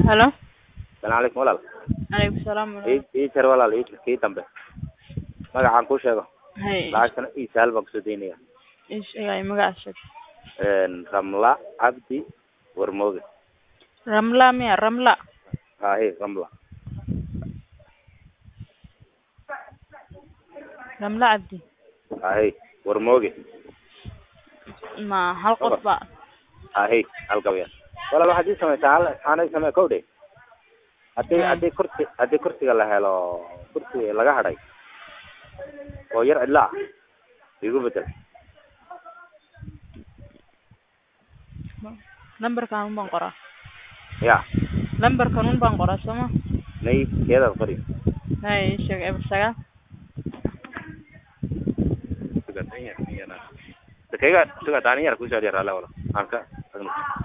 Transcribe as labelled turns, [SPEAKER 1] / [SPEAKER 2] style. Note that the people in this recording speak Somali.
[SPEAKER 1] Halo.
[SPEAKER 2] Salaamu calaykum walaal.
[SPEAKER 1] Calaykum salaam walaal.
[SPEAKER 2] Ii ii jar walaal ii jar kii dambe. Magacaan kuu sheego.
[SPEAKER 1] Hay.
[SPEAKER 2] Lacagtana ii sahal baan kusoo daynaya.
[SPEAKER 1] Ish ay magaca sheeg.
[SPEAKER 2] Een Ramla Cabdi Warmooge.
[SPEAKER 1] Ramla miya Ramla.
[SPEAKER 2] Haahe Ramla.
[SPEAKER 1] Ramla Cabdi.
[SPEAKER 2] Haahe Warmooge.
[SPEAKER 1] Ma hal qof ba.
[SPEAKER 2] Haahe halka weeyaan. Walaal waxaad ii samaysaa hal aanay samee kow dhe. Haddii
[SPEAKER 1] Hmm.
[SPEAKER 2] haddii kursi haddii kursiga la helo kursi laga hadhay oo yar cidla ah igu bedel.
[SPEAKER 1] Lambarkan un baan qoraa.
[SPEAKER 2] Ya
[SPEAKER 1] Lambarkan un baan qoraa sooma.
[SPEAKER 2] nay keedaad qori.
[SPEAKER 1] Hay ii sheeg eber sagaal.
[SPEAKER 2] Suga tanya yana. Dekayga suga tanya kusoo dhiyar ala wala. Halka.